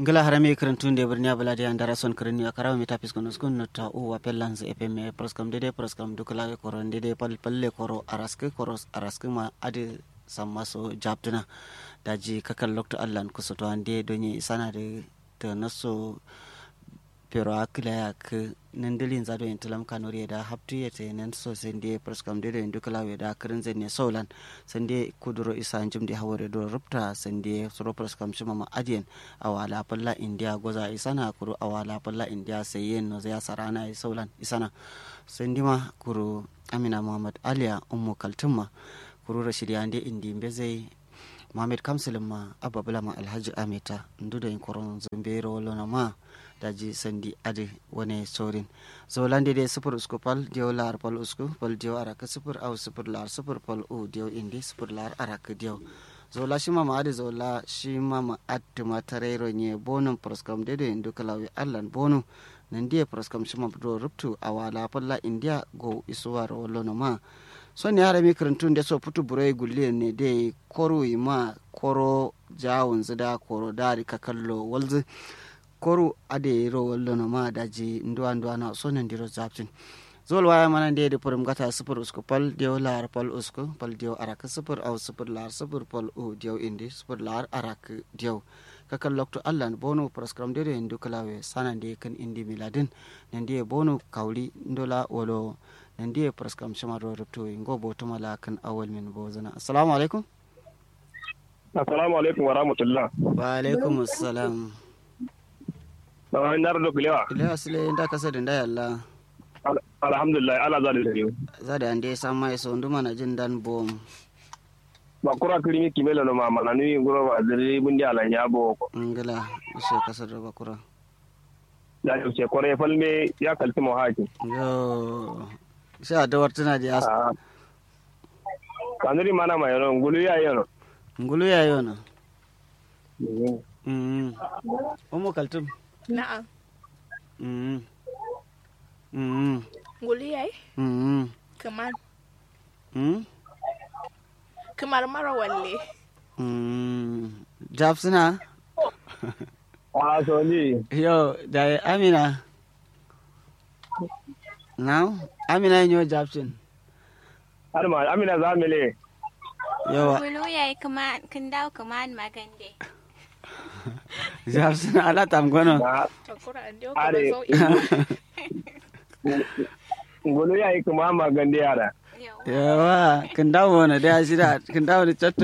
ngala harame karantunde birniya balade andara son karani akarawa meta piskono skun nota o wapel lans fm proskam dede proskam dukala koron dede pal palle koro araske koros araske ma ade sammaso jabduna daji kakal lokto allan kusoto ande donyi sana de to naso pero akila yak nandilin zado en tilam kanori da haptu yete nan so sende proskam dede dukala we da karin zenne solan sende kuduro isa njum de hawore do rupta sende soro proskam shima ma adien awala palla india goza isana kuru awala palla india sayen no ya sarana e solan isana sende ma kuru amina muhammad aliya ummu kaltumma kuru rashidi ande indi mbezei mohamed kamsilin ma abba bulama alhaji amita ndu da yin koron zumbero wala ma daji sandi ade wane sorin zolande de sufur usku pal diyo lar pal usku pal diyo araka sufur au sufur lar sufur pal u diyo indi sufur lar araka diyo zola shi mama ade zola shi mama attuma tarero nye bonum proskam dede indu kalawi allan bonu nan diye proskam shi mama do ruptu awala palla india go isuwar wala ma son yara mi karantun da so putu burai gulle ne dai koro ma koro jawun zida koro dari ka kallo walzi koro ade ro wallo no ma daji nduwa nduwa na so nan diro zaptin zol waya mana de de purum gata sufur usku pal dio lar pal usku pal dio arak sufur au sufur lar sufur pal u dio indi sufur lar arak dio kakal lokto allan bono proskram de ndu kalawe sanan de kan indi miladin nan de bono kawli ndola wolo nan diye praskam shama do rubto ngo boto mala kan awal min bozana assalamu alaikum assalamu alaikum wa rahmatullah wa alaikum assalam ba ndar do kilewa ile asle nda kasa da nda yalla alhamdulillah ala za da riyo za da ande sama so nduma na jin dan bom ba kura kirimi kimelo no mama na ni ngoro ba dare bundi ala nyabo ko ngala ishe kasa da bakura da ce kore falme ya kalti mo haji yo sha da wartuna da as kanuri mana ma yano ngulu ya yano ngulu ya yona mm omo kaltum Na'am. mm mm Nguli yayi? mm Kamar mm kamar mara walle. mm jabsuna a so ni yo da amina now amina yin yo jabsin har ma amina za mele yawa Kulu ya yi kuma kin dawo kuma magande. jabsin ala tamgono na Takura an dio Are. kuma sau'i. ngulu ya yi kuma magande yara Yawa. yawa kin dawo na da shida kin dawo da chatto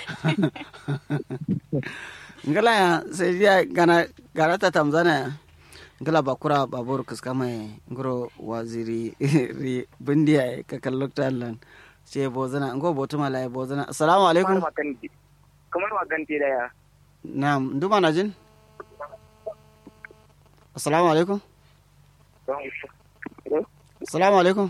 ngala ya sai ya gana garata tamzana ya ngala bakura babur kuskama ya ngoro waziri ri bindiya ya ka kallokta lan ce bozana ngo botuma la bozana assalamu alaikum kamar magante da ya na'am nduma na jin assalamu alaikum assalamu alaikum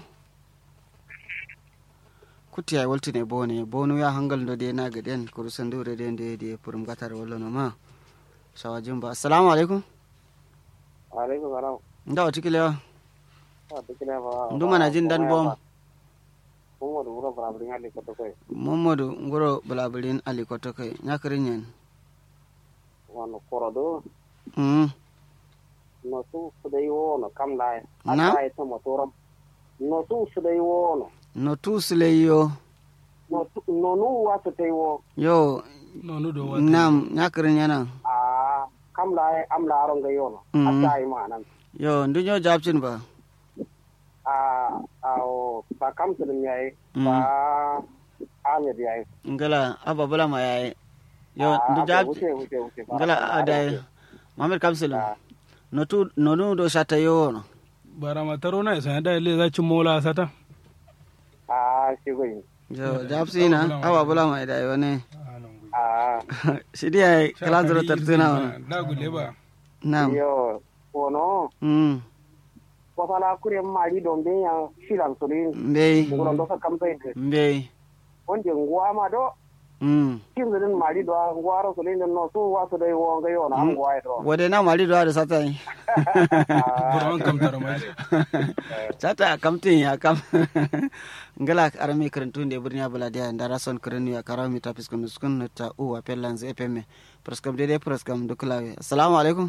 kuti ay waltine bone bonu ya hangal do de na gaden kuru sandure de de de purum gatar wallo no ma shawajin ba assalamu alaikum alaikum salam nda wati kilewa a tikile ba nduma na jin dan bom kuma da wura barabrin hali ko to kai momodu ngoro balabirin ali koto kai nyakrin yen wano korodo mm no su su dai wono kam lai Na? ata ita motoram no su su dai wono no tusle yo no tu- no nu wa su tai wo yo nonu do wata nam nyakrin yana a kam lai am la ron ga yono Mhm. ata ai ma nan yo ndunyo jabcin ba a a o ba kam su dum yayi Mhm. ba amir yayi ngala aba bula ma yayi yo Ah, ndu okay, jab wuce wuce wuce ba. ngala Ah, adai wuce. mamer kamsil Ah. no tu no nu do shata yo no bara mataro na isa da ile za ci mola sata a shi goyi yo jabsina aba bula ma dai wone a shidi ay kala zuro tartuna wana da gule ba nam yo wono mm ko fala kure mari don be yan filan surin mbey ngoro do ka kam sai mbey wonde nguwa ma do mm kin zin mari do waro so le no so wa so dai wo ga yo na am gwa do wode na mari do da sata yi buron kam tara mai sata kamtin ya kam ngala arami karantu nde burnya bala dia ndara son karenu ya karaw mi tapis kun skun ta u wa pelan ze epeme praskam dede praskam duklawe assalamu alaikum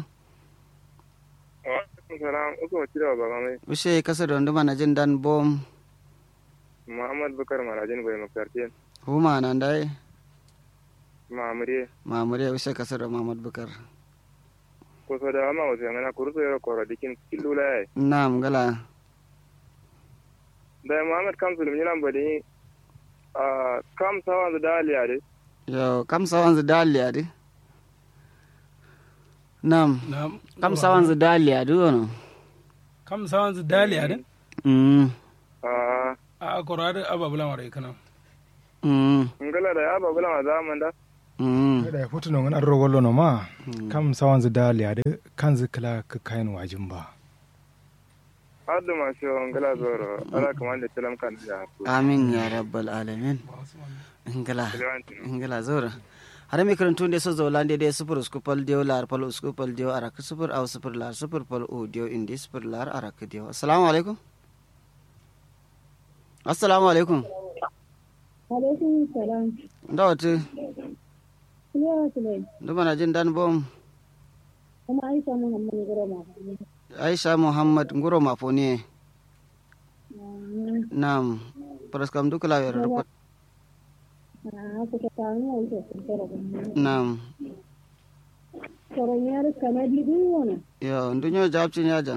salam uku ci da ba mai ushe kasa da nduma na jin dan bom muhammad bukar marajin bai makartin huma nan dai mamure mamure ushe kasa da mamad bukar ko so da ma wasu yana kuruso yaro koro dikin killula yayi nam ngala da muhammad kamsul min nan bade a kam sawan da daliya de yo kam sawan zu daliya di nam na kam sawan zu daliya di wono kam sawan zu dali ade mm a a korade ababula mare kana mm ngala da ya babula ma zaman da mm da hutu non an rogolo no ma kam sawan zu dali ade kan zu kala ka kayan wajin ba haddu ma shi ngala zoro ala kaman da tilam kan da amin ya rabbal alamin ngala ngala zora hare mi karantu nde so zolande de super skupal dio lar pal skupal dio arak super aw super lar super pal o dio indi super lar arak dio assalamu alaikum assalamu alaikum alaikum salam ndawati Kuliya Sulai, nduma jin dan bom kuma Aisha Muhammad Gurama. aisha muhammad nguro mafoni nam praskam dukla wer rupot Ah, kuka samu Aisha sun tara kuma. nam Tsoron yar kanadi duwana. yo ndunyo jabcin yajan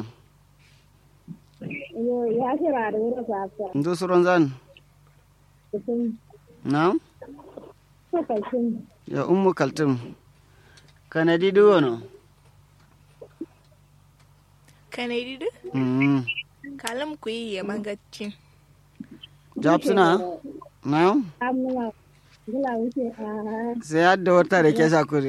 Yo, ya kira da wurin sasa. ndu suron zan Kusan nam kwakwasin. yo ummu kaltum kanadi duwono Kanadi du? mm Kalam ku yi ya magacin. jabsuna nam Amma gula wuce a sai hadda wata da ke sakuri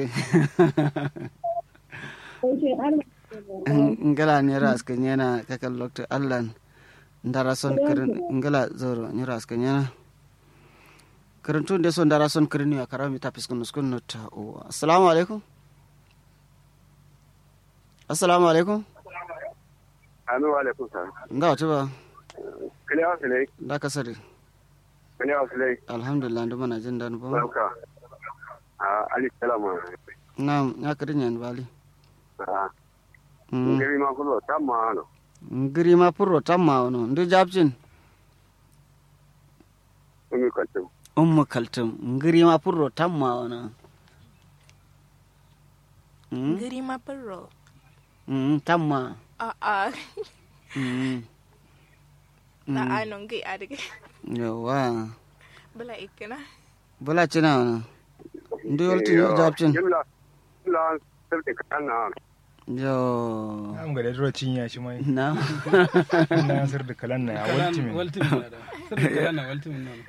wuce har ngala ni ras kan yana kakan lokto allan ndara son kirin ngala zoro ni ras kan yana kirin tun de son ndara son kirin ya karami tapis kun skun no ta o assalamu alaikum assalamu alaikum anu alaikum salam nga wata ba kiliya sulai da kasari kiliya sulai alhamdulillah ndu mana jin dan ba barka a ali salama na ya kirin yan bali a Mm. ngiri ma kulo tamma ano ngiri ma purro tamma wono ndu jabcin umi kaltum ummu kaltum ngiri ma purro tamma wono Mm, Giri ma furro. mm, tamma A'a, Mm. na anon gai a daga. yawa Bala ikina. bula cina wani ndu yolti yo jabcin jimla jimla sirti kan na yo am ga da dro cinya shi mai na na sir da kalan na ya walti min waltimin na da sirri kala na waltimin na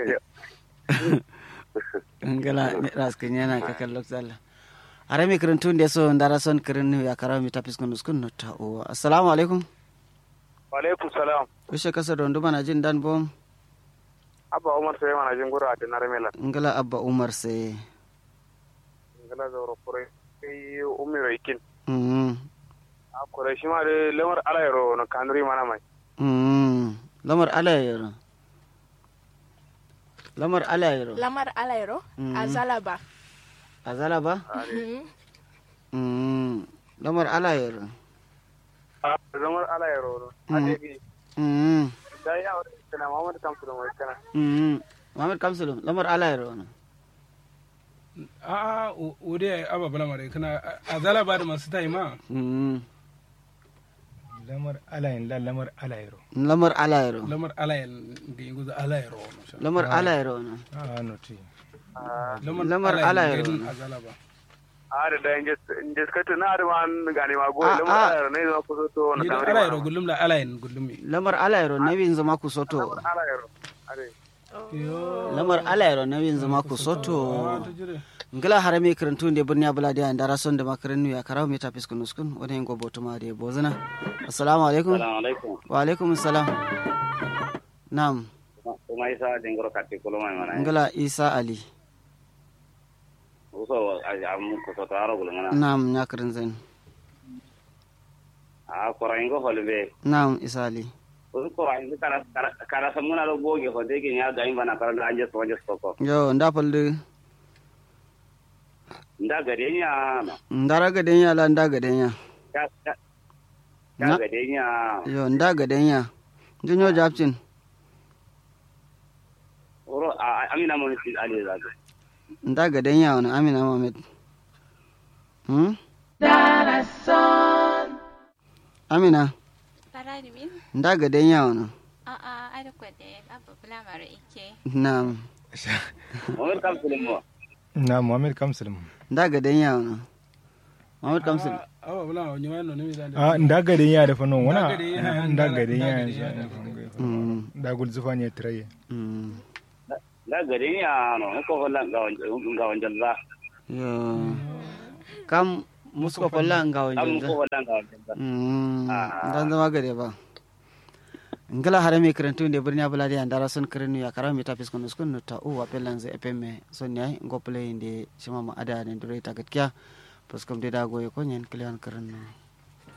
ngala ne raskin yana ka kallo tsalla are mi kirintun da so ndara son kirin ya kara mi tapis kun skun no ta o assalamu alaikum alaikum salam wishe kasa don duma na jin dan bom abba umar sai mana jin gura da narmela ngala abba umar sai ngala zoro kure sai ummi waikin mm a kure shi ma da lamar alayro na kanuri mana mai mm lamar alayero lamar alayero Lamar alairo a zalaba. azala ba mm lamar alayero a lamar alayro a dai mm da ya wani kana mamad kamsu da mai kana mm Muhammad Kamsulu lamar alayero no a a ode ababula mare kana a zala ba da masu tayi ma mm lamar alayin la lamar alayro lamar alayero lamar alayen da yi guza alayero wani sha lamar alayero no a no ti Lamar alayero. gadin a zala ba a da da inda suka tuna da ma gane ma goyi Ah, lamar ah. alayro ne zama kusa to na ni da kanuri alayero mana gullum la alayen gullum mi lamar alayero na bin zama ku soto alayro are lamar alayero na bin zama ku soto a ta jire ngala harami karantu nde burni abula de andara son de makaranu ya karaw meta piskun uskun wona en gobo to ma de bozana assalamu alaikum alaikum wa alaikum assalam nam kuma isa dingoro katti kulo mai mana ngala isa ali so a am ko so taro gulngana nam nyakrin zen a korain go holbe nam isali ko korain kara kara kara samuna lo boge ko de ke nya ga imba na kara da anje so anje so ko yo nda palde nda gade nya no ndara gadenya la nda gadenya ya ya Na- ya gade nya yo nda gadenya junyo japcin oro a a- amina mo ni ali za ga nda gadenya wani amina mohammed hmm? amina Parade min? nda gadenya wani A'a, ada kwade, abu bula mara ike. nam mo kam sulmo na muhammad kamsul nda gadenya wani mohammed kamsil awa bula wa nyawa no nimi zande a nda gadin ya da fanon wana Nda gadin ya, nda nda- gadin nda ya gadin ya. Mm, da gul zufa ne tiraye mm. nda gade nya no ko holla ga ga wanjal za yo kam musko folla nga am wonjonda ko holla ga wanjal za Ah. dan zama gade ba ngala hare mi krentu nde birni abuladi andara son krenu ya karami ta fiskon uskun no ta u wa pelanze epemme son nyai ngople inde shima ma ada ne dure ta gatkia paskom de da goye ko nyen klian krenu